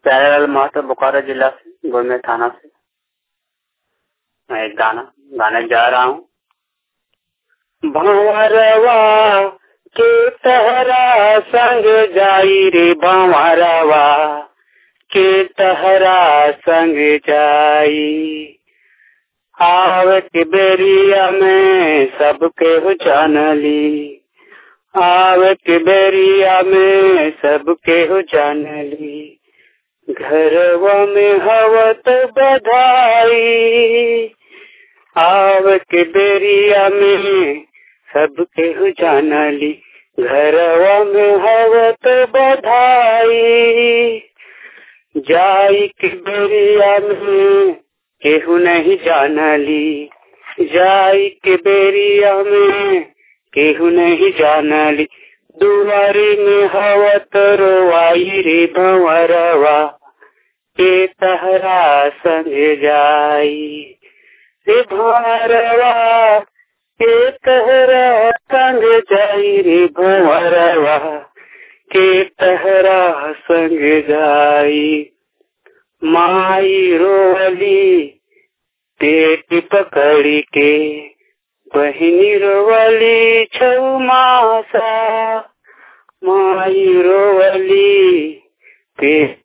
प्यारेलाल महतो बोकारो जिला से गोमे थाना से मैं एक गाना गाने जा रहा हूँ भंवरवा के तहरा संग जाई रे भंवरवा के तहरा संग जाई आवत बेरिया में सबके हो जानली आवत बेरिया में सबके हो जानली घरवा में हवत बधाई आवत बेरिया में सबके हो जानली घरवा में हवत बधाई जाई के बेरिया में केहू नहीं जानली जाई के बेरिया में केहू नहीं जानली दुआरी में हवत रोवाई रे भंवरवा के तहरा संग जाई रे भंवरवा के तहरा संग जाई रे भंवरवा के तहरा संग जाई माई रोवली पेट पकड़ी के बहिनी रोवली छौ मासा माई रोवली पेट